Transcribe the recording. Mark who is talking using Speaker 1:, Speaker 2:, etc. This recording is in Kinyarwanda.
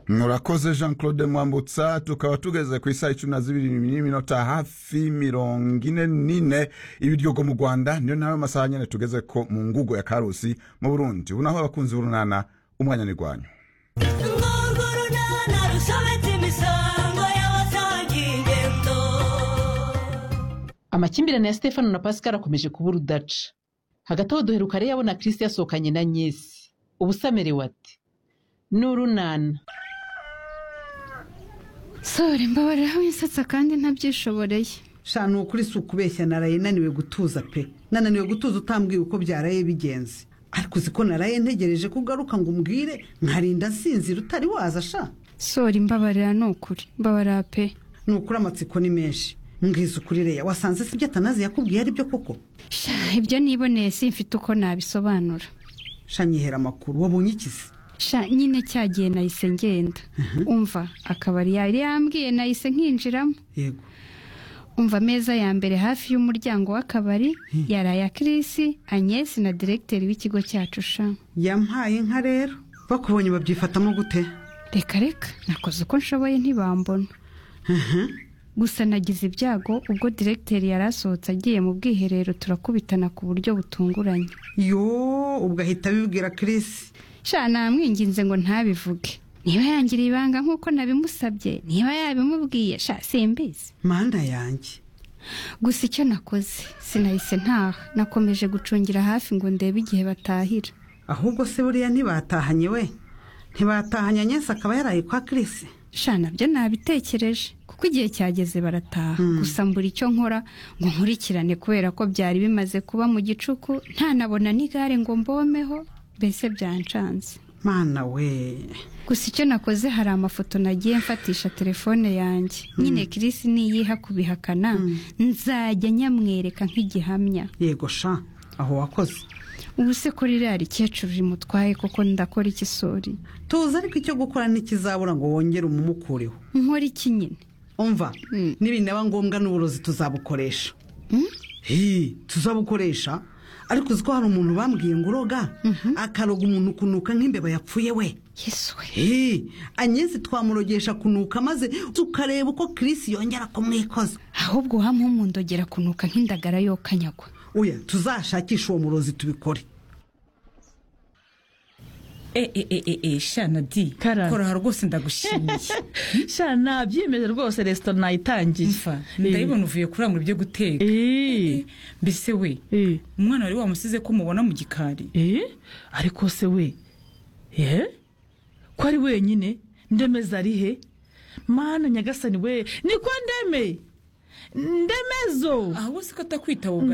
Speaker 1: murakoze jean claude mwambutsa tukaba tugeze ku isaha icumi na zibiri n'iminota hafi mirongo ine n'ine ibiryogo mu rwanda niyo nawe masaha nyine tugeze ko mu ngugo ya karusi mu burundi ubu naho abakunzi b'urunana umwanya n'irwanyu
Speaker 2: urwo runana rushabitse imisango y'abatanga ingendo
Speaker 3: amakimbirane ya stefano na pascal akomeje kuba urudaca hagati aho duheruka rero yabona kirisi yasohokanye na nyesi ubu se amerewe ate ni urunana
Speaker 4: sore mbabariraho winsetsa kandi ntabyishoboreye
Speaker 5: shana ukuri si ukubeshya naraye naniwe gutuza pe nananiwe gutuza utambwira uko byaraye bigenze ariko uzi ko naraye ntegereje ko ugaruka ngo umbwire nkarinda nsinzira utari waza sha
Speaker 4: sore mbabarira ni ukuri mbabarira pe
Speaker 5: ni ukuri amatsiko ni menshi mbwiza ukuri reya wasanze si ibyo atanazi yakubwiye ari byo koko
Speaker 4: sha ibyo niboneye simfite uko nabisobanura
Speaker 5: sha nyihera amakuru wabonye ikizi
Speaker 4: sha nyine cyagiye nahise ngenda umva akabari yari yambwiye nahise nkinjiramo
Speaker 5: yego
Speaker 4: umva ameza ya mbere hafi y'umuryango w'akabari yari aya kirisi anyesi na diregiteri w'ikigo cyacu sha
Speaker 5: yampaye inka rero bakubonye babyifatamo gute
Speaker 4: reka reka nakoze uko nshoboye ntibambona gusa nagize ibyago ubwo diregiteri yari asohotse agiye mu bwiherero turakubitana ku buryo butunguranye
Speaker 5: yo ubwo ahita abibwira kirisi
Speaker 4: sha namwinginze ngo ntabivuge niba yangiriye ibanga nk'uko nabimusabye niba yabimubwiye sha simbizi
Speaker 5: manda yanjye
Speaker 4: gusa icyo nakoze sinahise ntaha nakomeje gucungira hafi ngo ndebe igihe batahira
Speaker 5: ahubwo se buriya ntibatahanye we ntibatahanye nyese akaba yaraye kwa kirisi
Speaker 4: sha nabyo nabitekereje kuko igihe cyageze barataha gusa mbura icyo nkora ngo nkurikirane kubera ko byari bimaze kuba mu gicuku ntanabona n'igare ngo mbomeho mbese byancanze
Speaker 5: mana we
Speaker 4: gusa icyo nakoze hari amafoto nagiye mfatisha telefone yanjye nyine kirisi niyiha kubihakana nzajya nyamwereka nk'igihamya
Speaker 5: yego sha aho wakoze
Speaker 4: ubu se ko ririya rikecuru rimutwaye koko ndakora iki sori
Speaker 5: tuzi ariko icyo gukora ntikizabura ngo wongere umumukureho
Speaker 4: nkora iki nyine
Speaker 5: umva
Speaker 4: Mm.
Speaker 5: nibinaba ngombwa n'uburozi tuzabukoresha hi tuzabukoresha ariko uzi ko hari umuntu bambwiye ngo uroga akaroga umuntu kunuka nk'imbeba yapfuye we
Speaker 4: yesuwe
Speaker 5: hi anyezi twamurogesha kunuka maze tukareba uko kirisi yongera kumwikoza
Speaker 4: ahubwo wampumundogera kunuka nk'indagara yokanyagwa
Speaker 5: oya tuzashakisha uwo murozi tubikore
Speaker 6: e e e e e shana di
Speaker 7: Karame.
Speaker 6: kora rwose ndagushimiye
Speaker 7: sha nabyimeje rwose resitora nayitangiye
Speaker 6: mfa ndabibona uvuye kuramura ibyo guteka
Speaker 7: Eh,
Speaker 6: mbese we
Speaker 7: eh,
Speaker 6: umwana wari wamusize ko mubona mu gikari
Speaker 7: eh, ariko se we eh? ko ari wenyine ndemeza ari he mana nyagasani we niko ndeme ndemezo
Speaker 6: aha wose ko atakwitaba ubwa